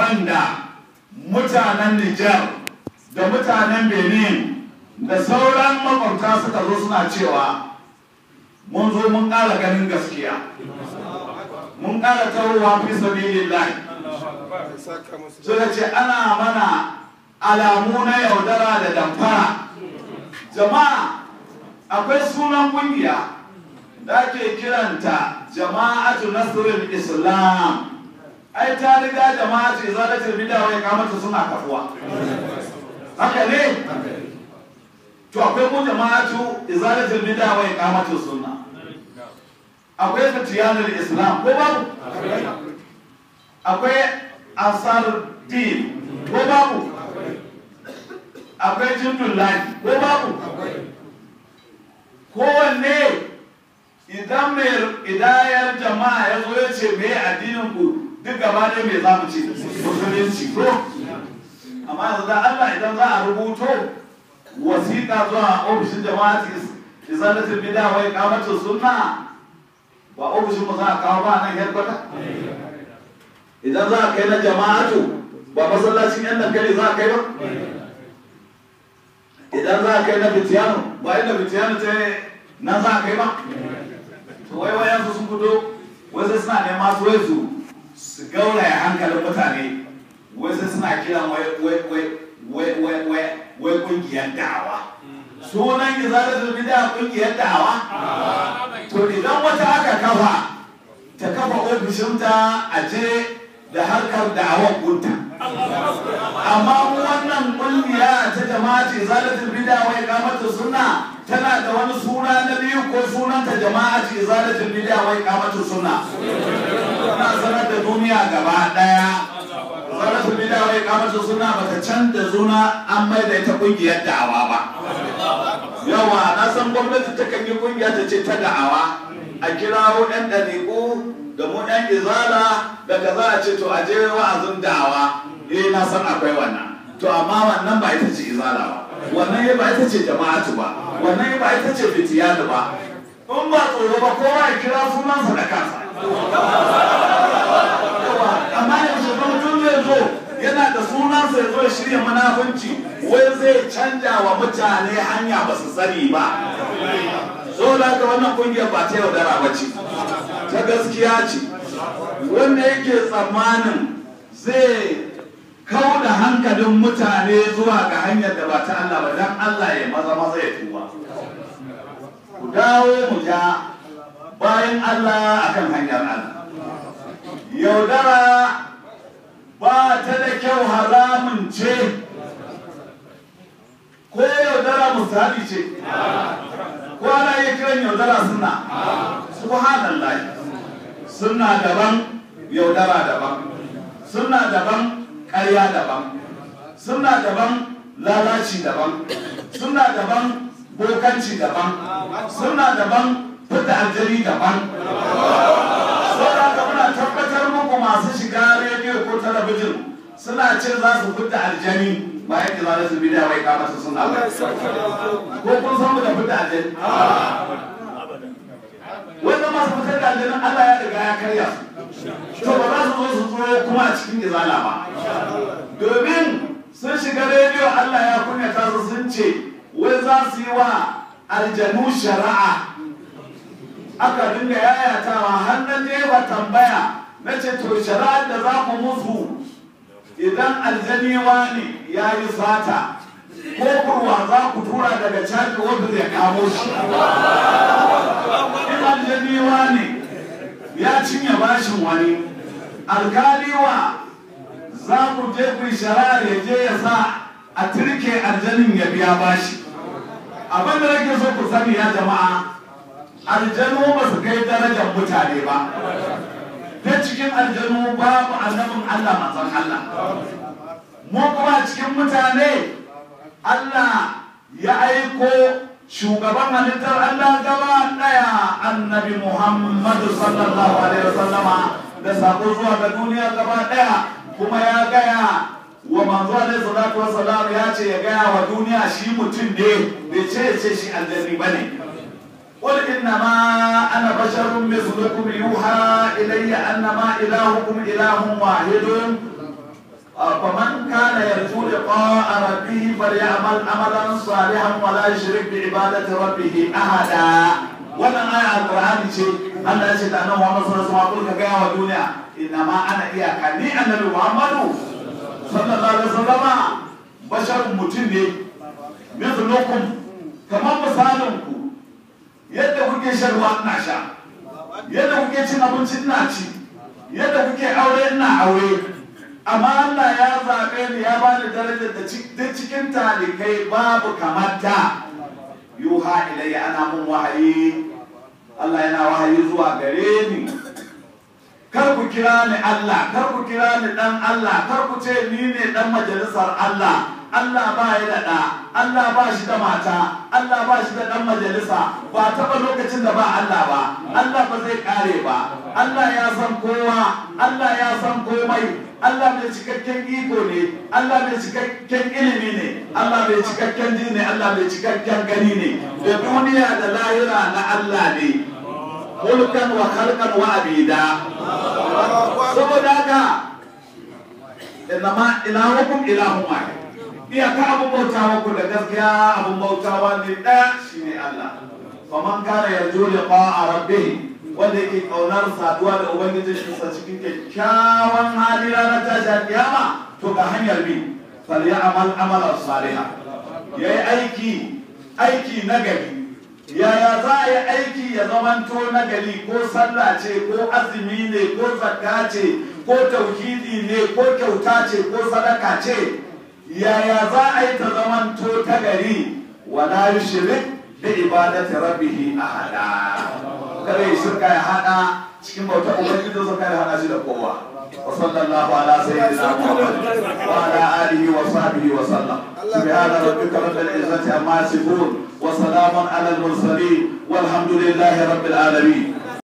wanda mutanen Nijar da mutanen Benin da sauran makwabta suka zo suna cewa mun zo mun ƙara ganin gaskiya mun ƙara tarowa fi sabilillahi suka ce ana mana alamu na yaudara da damfara jama'a akwai sunan kungiya da ake kiranta jama'atu nasrul islam ai ta riga jama'atu izalatul bid'a wa iqamatu suna kafuwa haka ne to akwai mu jama'atu izalatul bid'a wa iqamatu sunna akwai fitiyanul islam ko babu akwai ansar din ko babu akwai jindun lahi ko babu kowanne idan mai idayar jama'a ya zo ya ce me addinin ku duk gaba ɗaya mai za mu ce musulunci ko amma yanzu da Allah idan za a rubuto wasiƙa zuwa ofishin jama'ati izalatul bid'a wa iqamatus sunna ba ofishin mu za a kawo ba nan headquarter idan za a kai na jama'atu ba masallacin yan dankali za a kai ba idan za a kai na bitiyano ba inda bitiyano ta nan za a kai ba to wai wayan su sun fito wai sai suna nema su wai su su gauraya hankalin mutane wai sai suna kiran wai wai wai wai wai wai wai kungiyar da'awa sunan izalatul bid'a kungiyar da'awa to idan wata aka kafa ta kafa ofishinta a je da harkar da'awar gunta amma mu wannan kungiya ta jama'ati izalatul bid'a wa iqamatus sunna tana da wani suna na biyu ko sunanta jama'ati izalatul bid'a wa iqamatus sunna na sanar da duniya gaba daya izalatul bid'a wa iqamatus sunna bata canza suna an mai da ita kungiyar da'awa ba yawa na san gwamnati ta kan yi kungiya ta ce ta da'awa a kirawo ɗan ɗariƙu da mu ɗan izala daga za a ce to a je wa'azin da'awa eh na san akwai wannan to amma wannan ba ita ce izala ba wannan ba ita ce jama'atu ba wannan ba ita ce fitiyanu ba in ba tsoro ba kowa ya kira sunansa da kansa amma yanzu ba mutum zai zo yana da sunansa ya zo ya shirya munafunci wai zai canja wa mutane hanya ba su sani ba so da haka wannan kungiyar ba ta yaudara ba ce ta gaskiya ce wanda yake tsammanin zai kau da hankalin mutane zuwa ga hanyar da ba ta Allah ba dan Allah ya maza maza ya tuba ku dawo mu ja bayan Allah akan hanyar Allah yaudara ba ta da kyau haramun ce ko yaudara misali ce ko ana yi kiran yaudara suna subhanallah suna daban yaudara daban suna daban ƙarya daban suna daban lalaci daban suna daban bokanci daban suna daban fita aljari daban saboda ka muna tabbatar muku masu shiga rediyo ko talabijin suna cin za su fita aljani bayan da za su bidiya wai kamata suna ba ko kun san mu da fita aljani wanda masu fitar da aljanin Allah ya riga ya karya su to ba za su zo su tsoro kuma a cikin izala ba domin sun shiga rediyo Allah ya kunyata su sun ce wai za su yi wa aljanu shari'a aka dinga yayatawa har na je ba tambaya na ce to shari'ar da za ku musu idan aljaniwa ne ya yi sata ko kurwa za ku tura daga caji wanda zai kamo shi in aljaniwa ne ya cinye bashin wani alkaliwa za ku je ku yi shari'ar ya je ya sa a turke aljanin ya biya bashi abin da nake so ku sani ya jama'a aljanu ba su kai darajar mutane ba ta cikin aljanu babu annabin Allah manzon Allah mu kuma cikin mutane Allah ya aiko shugaban halittar Allah gaba daya annabi Muhammad sallallahu alaihi wasallama da sako zuwa ga duniya gaba daya kuma ya gaya wa manzo alaihi salatu wasallam ya ce ya gaya wa duniya shi mutum ne bai ce ce shi aljanni bane قل إنما أنا بشر مثلكم يوحى إلي أنما إلهكم إله واحد فمن كان يرجو لقاء ربه فليعمل عملا صالحا ولا يشرك بعبادة ربه أحدا wannan aya alqur'ani ce Allah ya ce da annabi Muhammad sallallahu alaihi wasallam ka ga wa duniya inna ma ana iyaka ni annabi Muhammadu sallallahu alaihi wasallam basharun mutum ne mithlukum kamar misalin ku yadda kuke shan ruwa ina sha yadda kuke cin abinci ina ci yadda kuke aure ina aure amma Allah ya zaɓe ni ya bani darajar da cikin talikai babu kamar ta yuha ilayya ana mun wahayi Allah yana wahayi zuwa gare ni kar ku kira ni Allah kar ku kira ni dan Allah kar ku ce ni ne dan majalisar Allah Allah ba ya da ɗa Allah ba shi da mata Allah ba shi da ɗan majalisa ba taɓa lokacin da ba Allah ba Allah ba zai ƙare ba Allah ya san kowa Allah ya san komai Allah mai cikakken iko ne Allah mai cikakken ilimi ne Allah mai cikakken ji ne Allah mai cikakken gani ne da duniya da lahira na Allah ne mulkan wa khalqan wa abida saboda haka inama ilahukum ilahun wahid iyaka abun bautawa ku da gaskiya abun bautawa ne ɗaya shine Allah faman kana yarju liqa'a rabbih wanda yake kaunar saduwa da ubangijin shi sa cikin kyakkyawan hali ranar tashi kiyama to ga hanyar bi falyamal amalan saliha yayi aiki aiki na gari yaya za a yi aiki ya zamanto na gari ko sallah ce ko azumi ne ko zakka ce ko tauhidi ne ko kyauta ce ko sadaka ce yaya za a yi ta zamanto ta gari wala yushrik bi ibadati rabbih ahada kare shirka ya hada cikin bauta ubangiji sa kare hada shi da kowa wa sallallahu ala sayyidina muhammad wa ala alihi wa sahbihi wa sallam subhana rabbika rabbil izzati amma yasifun wa salamun ala al mursalin walhamdulillahi rabbil alamin